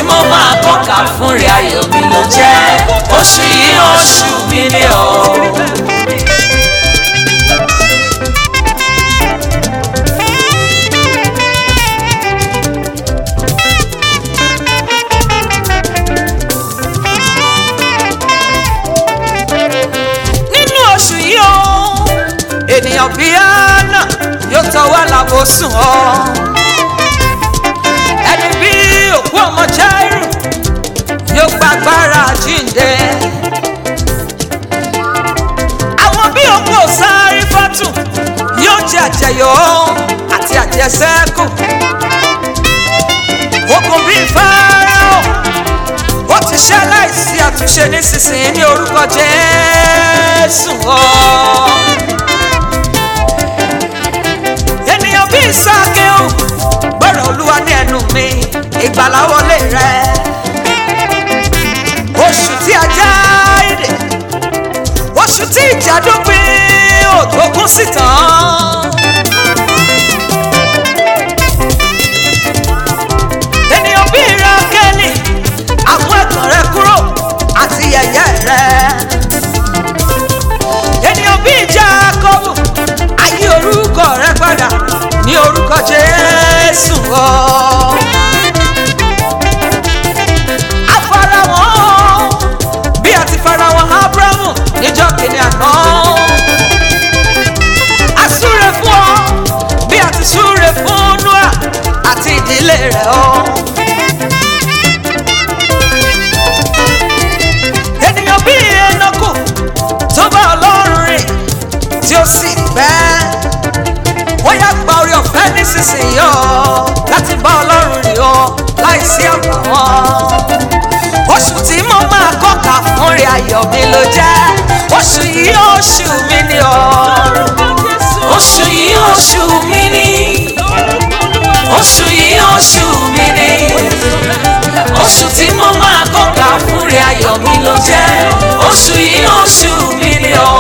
mo máa kọ́ka fún rẹ̀ ayọ̀ mi ló jẹ́ oṣù yìí oṣù mi ni o. nínú oṣù yìí o ènìyàn bíi àná yóò tọwọ́ làbò sùn ọ́ ẹni bí òkú ọmọ jáírù yóò gbàgbára jíǹde àwọn bí òkú òsáárí fọ́tù yóò jẹ àjẹyọ àti àjẹsẹ́kù okùn bíi fáráò ó ti ṣe aláìsí àtúnṣe nísinsìnyí ní orúkọ jésù ọ. ènìyàn bíi sákéhùn gbọ́dọ̀ olúwa ní ẹnu mi ìgbàlá wọlé rẹ. oṣù tí a já èdè oṣù tí ìjà dópin òtógún sí tán. ènìyàn bíi rákẹ́lì àwọn ẹ̀tàn rẹ kúrò àti yẹ̀yẹ́ rẹ. ènìyàn bíi jákọ́bù ayé orúkọ rẹ padà ní orúkọ jésù ọ. afarawọ́n bí a ti farawọ́n abrahamu níjọ́ kìíní àná. a súre fún ọ bí a ti súre fún noah àti ìdílé rẹ̀ ọ. ènìyàn bíi ẹnọkù tó bá ọlọ́run rìn tí ó sì pẹ́ wọ́n yá gba orí ọ̀fẹ́ nísinsìnyí ọ́ láti bá ọlọ́run rìn ọ́ láìsí àbàwọ́n oṣù tí mo máa kọ́ka fún rẹ̀ ayọ̀ mi ló jẹ́ oṣù yìí oṣù mi ni ọ́ oṣù yìí oṣù mi ni oṣù yìí oṣù mi ni oṣù tí mo máa kọ́ka fún rẹ̀ ayọ̀ mi ló jẹ́ oṣù yìí oṣù mi ni o.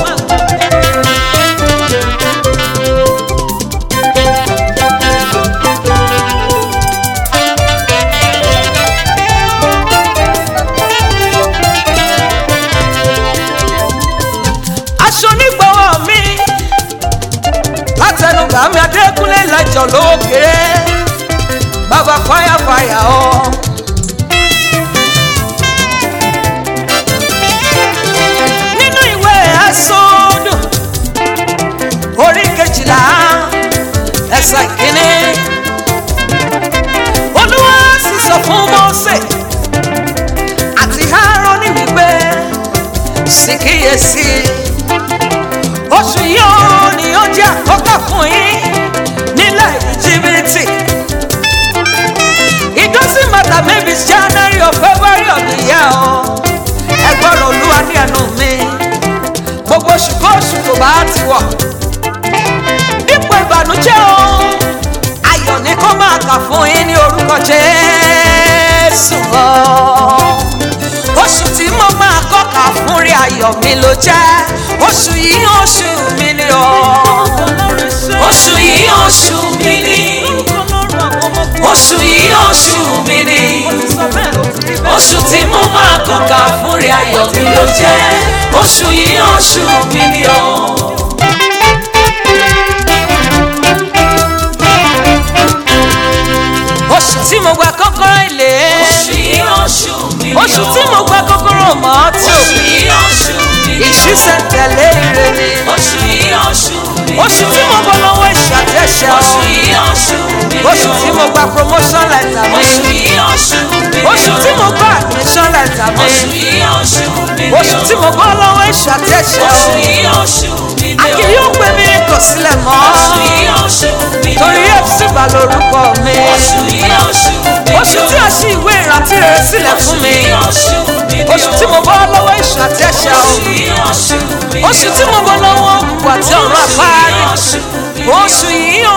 aṣọ onígbọ̀wọ́ mi látẹnugbà mi adékúnlé lẹ́jọ́ lókèrè bàbá fáyàfáyà ọ́. nínú ìwé ẹ̀sọ́dù orí kejìlá ẹsẹ̀ ìkíní olúwa sì sọ fún mọ́sẹ̀ àti Áárónì wípé sì kíyèsí oṣù yìí ó ní ó jẹ́ àkọ́kọ́ fún yín nílẹ̀ íjíbítì it doesn't matter maybe it's January or February of the year o ẹgbọ́n olúwa ní ẹnu mi gbogbo oṣù kóṣù tó bá ti wọ̀ dípò ìbànújẹ́ o ayọ̀ ni kó máa kà fún yín ní orúkọ Jésù o oṣù tí mo máa kọ́ka fún rí ayọ̀ mi ló jẹ́ oṣù yìí oṣù mi ni o. oṣù yìí oṣù mi ni oṣù yìí oṣù mi ni oṣù tí mo máa kọ́ka fún rẹ̀ ayọ̀ mi ló jẹ́ oṣù yìí oṣù mi ni o. oṣù tí mo gba kọ́kọ́rọ́ ilé oṣù yìí oṣù mi ni o. oṣù tí mo gba kọ́kọ́rọ́ mọ́tò oṣù yìí oṣù mi ni o. ìṣísẹ̀ntẹ̀lé ire ni oṣù yìí oṣù mi ni o. oṣù tí mo bọ́ lọ́wọ́ ìṣàtẹ̀ṣẹ̀ oṣù yìí oṣù mi ni o. oṣù tí mo gba promotion letter mi oṣù yìí oṣù mi ni o. oṣù tí mo gba admission letter mi oṣù yìí oṣù mi ni o. oṣù tí mo bọ́ lọ́wọ́ ìṣàtẹ̀ṣẹ̀ oṣù yìí oṣù mi ni o. àkì yóò gbé mi kò sílẹ̀ mọ́ oṣù yìí oṣù mi ni o. torí fc bá lórúkọ mi oṣù yìí oṣù mi ni o. oṣù tí a ṣí ìwé ìrántí rere sílẹ̀ fún mi oṣù mi ni o. oṣù tí mo bọ́ lọ́wọ́ ìṣàtẹ̀ṣẹ̀ o oṣù yìí oṣù mi ni o. oṣù tí mo bọ́ lọ́wọ́ òkùnkùn àti ọ̀run àpárí oṣù yìí oṣù mi ni o. oṣù yìí